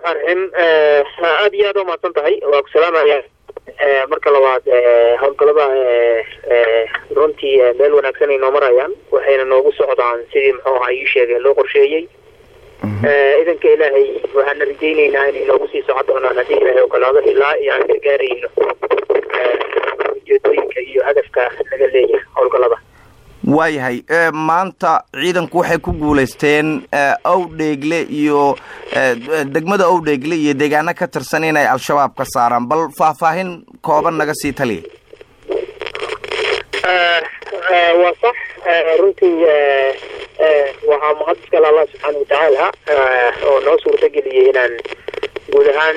raxmaan raxiim aada iyo aada umahadsan tahay waa ku salaamaya marka labaad howlgalada runtii meel wanaagsan ay noo marayaan waxayna noogu socdaan sidii muxuu ahaa ii sheegay loo qorsheeyey idanka ilaahay waxaana rajayneynaa inay noogu sii socon doonaan haddii ilaahay ogolaado ilaa iyo aan gargaarayno ujeedooyinka iyo hadafka laga leeyahay howlgalada waayahay maanta ciidanku waxay ku guulaysteen owdheegle iyo degmada owdheegle iyo deegaano ka tirsan inay al-shabaab ka saaraan bal faahfaahin kooban naga sii taliya waa sax runtii waxaa mahad iskale allah subxaana watacaala oo noo suurtageliyey inaan guud ahaan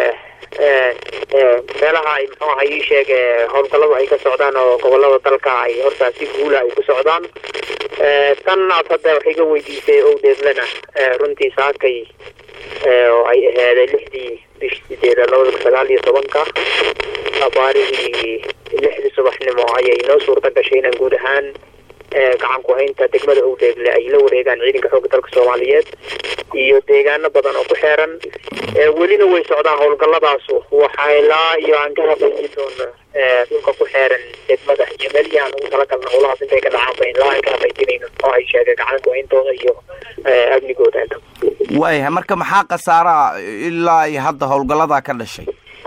meelaha ay muxuu aha ii sheeg howlgalladu ay ka socdaan oo gobolada dalka ay hortaa si guula ay ku socdaan tan aad hadda wax iga weydiisay owdheeglena runtii saakay oo ay ahaaday lixdii bishii sideeda labada kun sagaal iyo tobanka abaarihii lixdii subaxnimo ayay noo suurta gashay inaan guud ahaan gacan ku haynta degmada owdheegle ay la wareegaan ciidanka xoogga dalka soomaaliyeed iyo deegaano badan oo ku xeeran welina way socdaan howlgalladaasu waxaa ilaa iyo aan ka habayni doono dhulka ku xeeran degmada iyo meelihii aan ugu talagalna howlahaas intay ka dhacaan ba ilaa aan ka habaysinayno oo ay sheegay gacan ku hayntooda iyo amnigooda inta waayahay marka maxaa khasaaraha ilaa iyo hadda howlgalladaa ka dhashay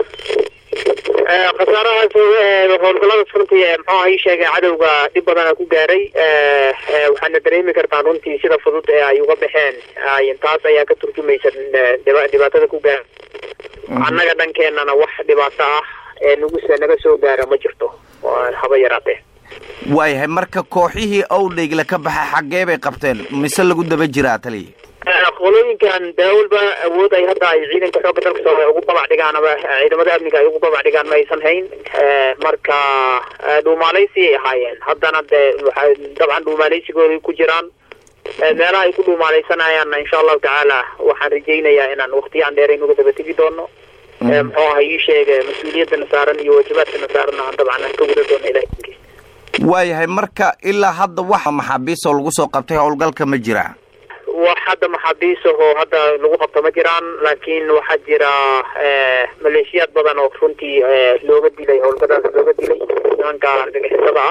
khasaarahaas howlgalladaas runtii muxuu aha ii sheegay cadowga dhib badana ku gaaray waxaana dareemi kartaan runtii sida fudud ee ay uga baxeen taas ayaa ka turjumaysa dhibaatada ku gaara annaga dhankeenana wax dhibaato ah ee nuguse naga soo gaara ma jirto haba yaraatee waayahay marka kooxihii owdheegle ka baxay xaggee bay qabteen mise lagu daba jiraa taliya qolooyinkan daawalba awood ay hadda ay ciidanka xoogga dalka soomaaliya ugu babac dhigaan ama ciidamada amniga ay ugu babac dhigaan ma aysan hayn marka dhuumaaleysi ay ahaayeen haddana dee waxa dabcan dhuumaaleysigoodai ku jiraan meelaha ay ku dhuumaaleysanayaan insha allahu tacaala waxaan rajaynayaa inaan waktiyaan dheerayn uga daba tegi doono muxuu aha ii sheega mas-uuliyadana saaran iyo waajibaadkana saaran aan dabcan aan ka guda doono ilahi waayahay marka ilaa hadda waxa maxaabiistoo lagu soo qabtay howlgalka ma jiraa wax hadda maxaabiis ahoo hadda lagu qabto ma jiraan laakiin waxaa jira maleeshiyaad badan oo runtii looga dilay howlgadaas looga dilay nimanka argagixisada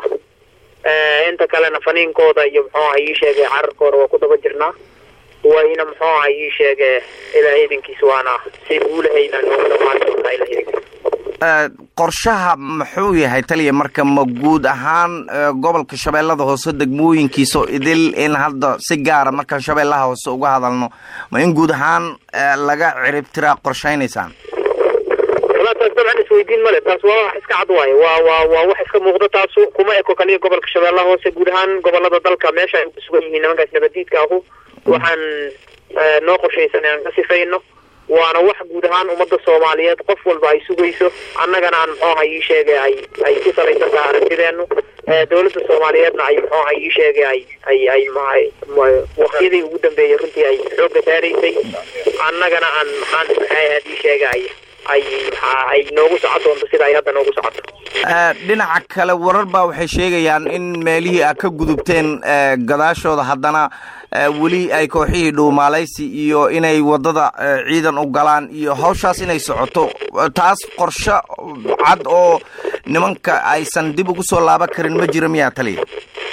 ah inta kalena faniinkooda iyo muxuu aha ii sheegay cararkooda waa ku daba jirnaa wayna muxuu aha ii sheege ilaa ciidankiis waana si guulahayna nooga dhamaan doontaa ilaa ciidankiis qorshaha muxuu yahay taliya marka ma guud ahaan gobolka shabeellada hoose degmooyinkiisa idil in hadda si gaara markaan shabeellaha hoose uga hadalno ma in guud ahaan laga ciribtiraa qorshaynaysaan wala taas dabcan isweydiin male taas waa wax iska cad waaye waa waa waa wax iska muuqda taasu kuma eko kaliya gobolka shabeellaha hoose guud ahaan gobolada dalka meesha ay kusugan yihiin nimankaas nabadiidka ahu waxaan noo qorshaysan aan ka sifayno waana wax guud ahaan ummadda soomaaliyeed qof walba ay sugayso annagana aan muxuu aha ii sheegay ay ay ku salaysan tahay aragtideenu dawladda soomaaliyeedna ay muxuu aha ii sheegay ay ay ay maay waktiyadii ugu dambeeyay runtii ay xoogga saaraysay annagana aan maxaan maxay ahaad ii sheegay ay ay ay noogu socon doonto sida ay hadda noogu socoto dhinaca kale warar baa waxay sheegayaan in meelihii a ka gudubteen gadaashooda haddana weli ay kooxihii dhuumaalaysi iyo inay waddada ciidan u galaan iyo hawshaas inay socoto taas qorsho cad oo nimanka aysan dib ugu soo laaban karin ma jira miyaa taliya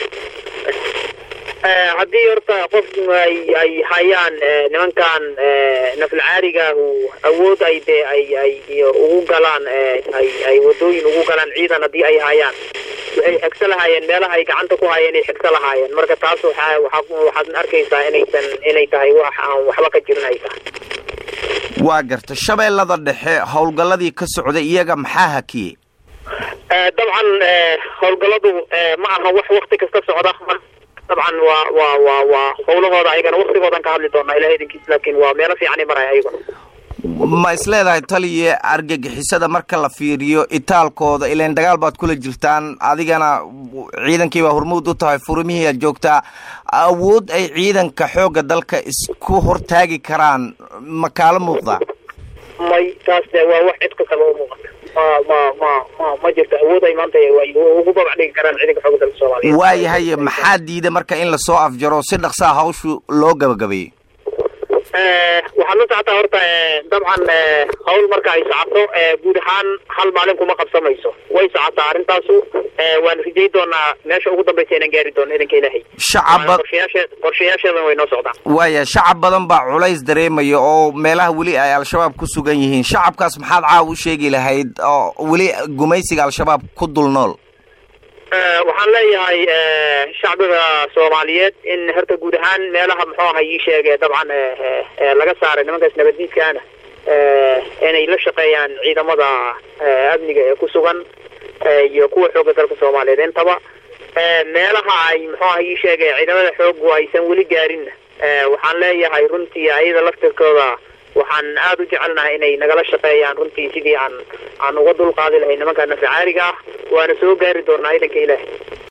haddii horta qof ay ay hayaan nimankan nafalcaarigaahu awood ay dee ay ay ugu galaan ay ay wadooyin ugu galaan ciidan haddii ay hayaan waxay xegso lahaayeen meelaha ay gacanta ku hayeen ay xegso lahaayeen marka taas waxaa waa waxaad arkaysaa inaysan inay tahay wax aan waxba ka jirin ay tahay waa garta shabeellada dhexe howlgalladii ka socday iyaga maxaa hakiyey dabcan howlgalladu ma aha wax wakti kasta socda dabcan waa waa waa waa howlahooda ayagana waktigoodan ka hadli doonaa ilaha idinkiis laakiin waa meelo fiicanay maraya ayaguna ma is leedahay taliya argagixisada marka la fiiriyo itaalkooda ilan dagaal baad kula jirtaan adigana ciidankiibaa hormuud u tahay furmihii aad joogtaa awood ay ciidanka xoogga dalka isku hortaagi karaan ma kaala muuqdaa may taas de waa wax cid kastaba u muuqata ma ma ma ma ma jirto awood ay maanta ay ugu babac dhigi karaan ciidanka xoogga dalka soomaaliya waayahay maxaa diida marka in lasoo afjaro si dhaqsaa hawshu loo gabagabeeyey waxaad la socotaa horta dabcan hawl marka ay socoto guud ahaan hal maalin kuma qabsamayso way socotaa arrintaasu waan rijay doonaa meesha ugu dambaysa inaan gaari doono idanka ilaahay shacab qorshayaashe qorshayaasheedan way noo socdaan waaya shacab badan baa culays dareemaya oo meelaha weli ay al-shabaab ku sugan yihiin shacabkaas maxaad caaw u sheegi lahayd oo weli gumaysiga al-shabaab ku dul nool waxaan leeyahay shacbiga soomaaliyeed in horta guud ahaan meelaha muxuu aha ii sheege dabcan laga saaray nimankaas nabaddiidkaana inay la shaqeeyaan ciidamada amniga ee ku sugan iyo kuwa xooga dalka soomaaliyeed intaba meelaha ay muxuu aha ii sheege ciidamada xoogu aysan weli gaarinna waxaan leeyahay runtii ayada laftirkooda waxaan aada u jecelnahay inay nagala shaqeeyaan runtii sidii aan aan uga dulqaadi lahay nimanka nafacaariga ah waana soo gaari doonaa idanka ilaahay